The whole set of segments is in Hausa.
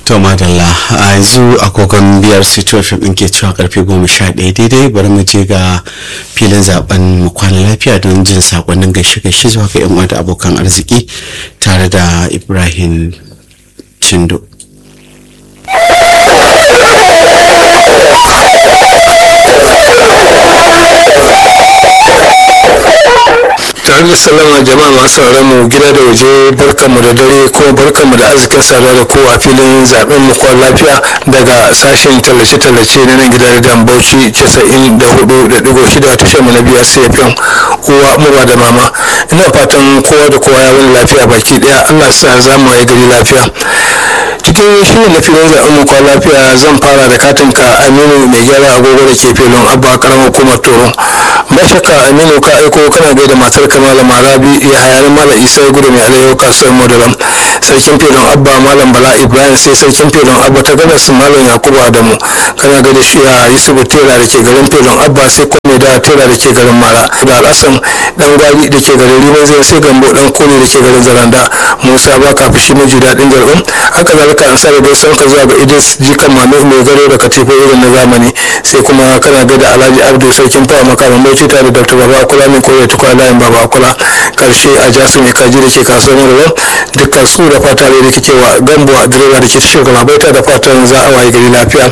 to madalla a yanzu agogon biyar situation ɗin ke cewa karfe goma sha ɗaya daidai bari mu je ga filin zaben mu kwana lafiya don jin sakonnin gaishe gaishe zuwa ga yan da abokan arziki tare da ibrahim chindo tare da sallama jama'a masu sauraron mu gida da waje barkanmu da dare kuma barkanmu da arzikin saduwa da kowa filin zaben mu kwan lafiya daga sashen tallace-tallace na nan gidan da bauchi casa'in da hudu da digo shida tashar mu na biyar cfm uwa muba da mama ina fatan kowa da kowa ya wani lafiya baki daya allah sa za mu yi gari lafiya cikin shirin na filin zaben mu kwan lafiya zan fara da katin ka aminu mai gyara agogo da ke filin abba karamar hukumar toro ba shakka aminu ka aiko kana gaida matar ka malama rabi ya hayar mala isa gudu mai alayyau kasuwar modalam sarkin filin abba malam bala ibrahim sai sarkin filin abba ta gabas malam yakubu adamu kana gaida shi a yusufu tera da ke garin filin abba sai kome da tera da ke garin mara da al'asan dan gwari da ke garin riman zai sai gambo dan kone da ke garin zaranda musa ba ka fushi miji daɗin jar'un haka zalika an sa da gaisuwan ka zuwa ga idris jikan manu mai garo da katifa irin na zamani sai kuma kana gaida alhaji abdu sarkin fawa makaman bauchi tare da dr baba kula mai koyar tukwa layin baba kula karshe a jasu mai kaji da ke kasuwar marabar dukkan su da fata da ke cewa gambo a direba da ke tashar galabaita da fatan za a waye gari lafiya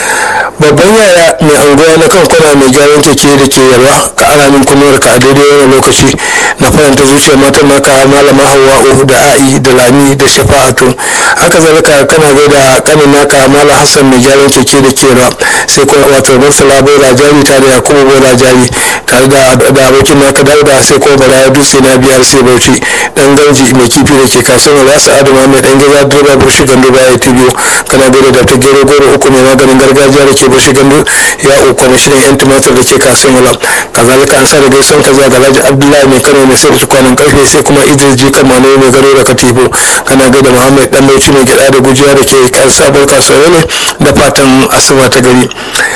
babban yaya mai anguwa na kan kwana mai gyaran keke da ke yalwa ka ana min kunuwar ka a daidai wani lokaci na faranta zuciyar matan naka malama hawa'u da a'i da lami da shafa'atu haka zalika kana gaida kanin naka malam hassan mai gyaran keke da ke yalwa sai kuma wato marsala bola jari tare da yakubu bola jari tare da da abokin naka dauda sai kuma bala ya dutse na biyar sai bauchi dan gauji mai kifi da ke kasuwar rasu adama mai dan gida direba burshi gando baya ta biyu kana gaida da ta gero goro uku mai maganin gargajiya da ke burshi gando ya uku kwamishinan yan tumatir da ke kasuwar wala kazalika an sa da gaison ka zuwa ga alhaji abdullahi mai kano mai sayar kwanan karfe sai kuma idris ji kamano mai garo da katifu kana gaida muhammad dan bauchi mai gida da gujiya da ke sabuwar kasuwar ne da fatan asuba ta gari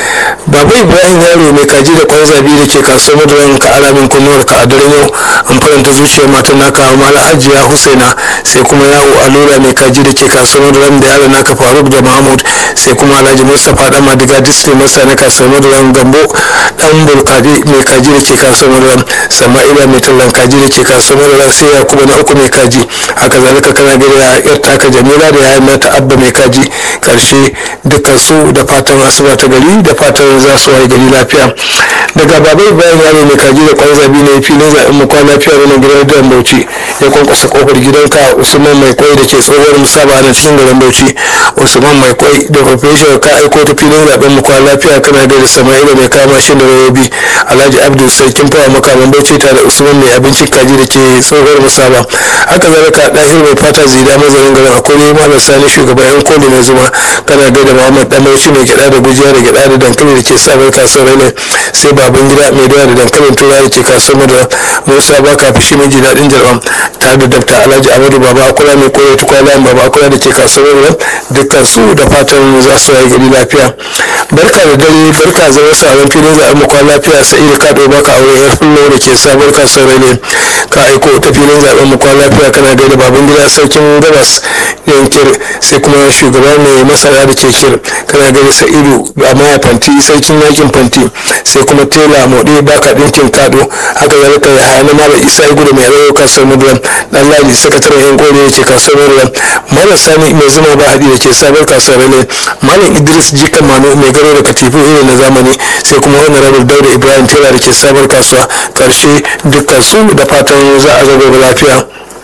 baba ibrahim yaro mai kaji da kwan zabi da ke kasuwar madaran ka alamin kunnuwar ka a daren yau an faranta zuciyar matan naka mala hajiya husaina sai kuma yawo alura mai kaji da ke kasuwar madaran da yaro naka faruk da mahmud sai kuma alhaji mustapha dan madiga disney masa na kasuwar madaran gambo dan bulkadi mai kaji da ke kasuwar madaran sama'ila mai tallan kaji da ke kasuwar madaran sai yakubu na uku mai kaji haka zalika kana gida yar taka jamila da yayin mata abba mai kaji karshe dukkan su da fatan asuba ta gari da fatan za su waye gari lafiya daga babai bayan yaro mai kaji da kwan zabi ne filin zaɓen mu kwana lafiya wani gidan da bauchi ya kwankwasa kofar gidanka usman mai kwai da ke tsohuwar musaba na cikin garin bauchi usman mai kwai da professional ka aiko ta filin zaɓen mu kwana lafiya kana da sama'ila mai kama shi da rayobi alhaji abdul sarkin fawa makaman bauchi tare da usman mai abincin kaji da ke tsohuwar musaba haka zalika ɗahir mai fata zida mazarin garin akwai malam sani shugaban yan koli na zuma kana gaida muhammad dan bauchi mai gyaɗa da gujiya da gyaɗa da dankali da ke sabar kasuwar ne sai baban gida mai dawa da dankalin tura da ke kasuwar da musa ba ka fushi mai ji daɗin jarɓam tare da dabta alhaji amadu baba akula mai koyar tukwala baba akula da ke kasuwar da dukkan su da fatan za su yi gari lafiya barka da dare barka zama sabon filin zaɓen makon lafiya sai da ka ɗau baka aure yar fullo da ke sabuwar kasuwar ne ka aiko ta filin zaɓen makon lafiya kana gaida baban gida sarkin gabas yankir sai kuma shugaba mai masara da ke kir kana gaida sa'idu a maya fanti sarkin yakin fanti sai kuma tela moɗe baka ɗinkin kado haka zalika ya hana mara isa ya gudu mai rayo kasuwar mudulam dan lali sakataren yan kore da ke kasuwar mudulam malam sani mai zuma ba haɗi da ke sabar kasuwar ne malam idris jikan mano mai garo da katifu irin na zamani sai kuma wani rabin dauda ibrahim tela da ke sabar kasuwa karshe dukkan su da fatan za a zago lafiya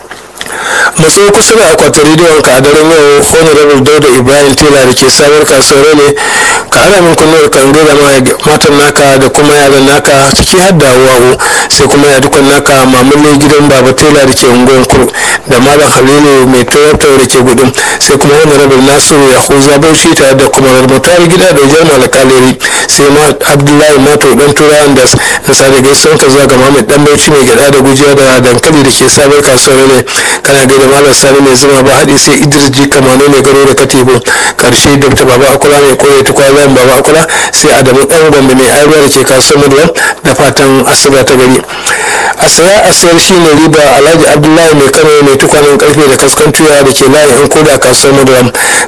matso kusa da akwatin rediyon ka a daren yau honorable dauda ibrahim tela da ke sabar kasuwar ne ka ana min kunnuwar kan gaida matan naka da kuma yaran naka ciki har da wawo sai kuma ya dukkan naka mamalle gidan baba tela da ke unguwar kuru da malam halilu mai toyota da ke gudun sai kuma honorable nasiru ya huza bauchi tare da kuma mutar gida da jar malakaleri sai ma abdullahi mato dan turawan das na sada gaisuwan ka zuwa ga mahammed dan bauchi mai gada da gujiya da dankali da ke sabar kasuwar ne kana gaida malam sani mai zuma ba haɗi sai idris ji kamano mai garo da katibu karshe dr baba akula mai koya ta kwallon baba akula sai adamu dan gombe mai aiwa da ke kasuwar maduwa da fatan asuba ta gari a saya a sayar shi ne riba alhaji abdullahi mai kano mai tukwanen karfe da kaskantuwa da ke layin yan koda kasuwar maduwa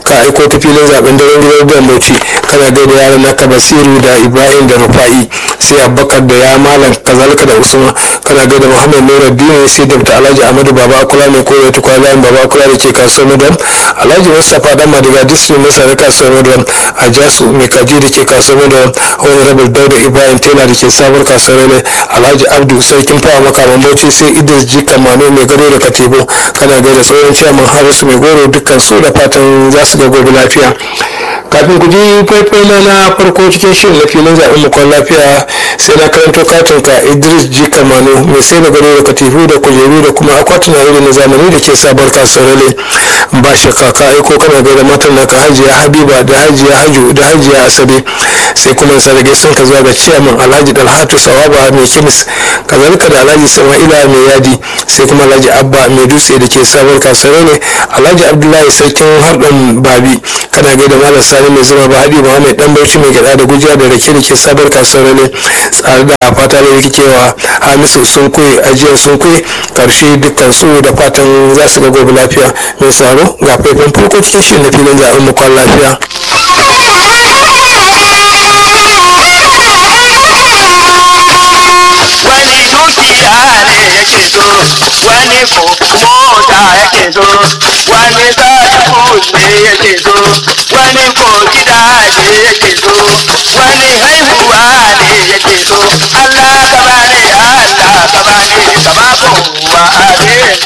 ka aiko ta filin zaben daren gidan da bauchi kana gaida yaran naka basiru da ibrahim da rufa'i sai abubakar da ya malam kazalika da usman kana gaida muhammad nura dini sai dr alhaji ahmadu baba kula mai koyar ta kwalayen baba kula da ke kasuwar madam alhaji mustapha dan madiga district masa da kasuwar madam a jasu mai kaji da ke kasuwar madam honorable dauda ibrahim tela da ke sabuwar kasuwar ne alhaji abdu sarkin fawa makaman bauchi sai idris jika mano mai gado da katibu kana gaida tsohon ciyaman harisu mai goro dukkan su da fatan za su ga gobe lafiya kafin ku ji faifai na na farko cikin shirin na filin zaɓen mukon lafiya sai na karanto katin ka idris ji kamano mai sai da gado da katifu da kujeru da kuma akwatuna irin na zamani da ke sabar kasuwar ba shakka ka aiko kana gaida matan naka hajiya habiba da hajiya haju da hajiya asabe sai kuma sarage sun ka zuwa ga ciyaman alhaji dalhatu sawaba mai kimis kazalika da alhaji sama'ila mai yadi sai kuma alhaji abba mai dutse da ke sabar kasuwar ne alhaji abdullahi sarkin harɗan babi kana gaida malam sani mai zuma ba haɗi ba mai dan bauchi mai gyaɗa da gujiya da rake da ke sabar kasuwar ne tsare da fata da rikewa hamisu sun kuye ajiyar sun kuye karshe dukkan su da fatan za su ga gobe lafiya mai tsaro ga faifan farko cikin shi na filin zaɓen mu kwan lafiya. wani dukiya ne yake so wani ko mota yake so wani sadaku ne yake so wani ko gida ne yake so wani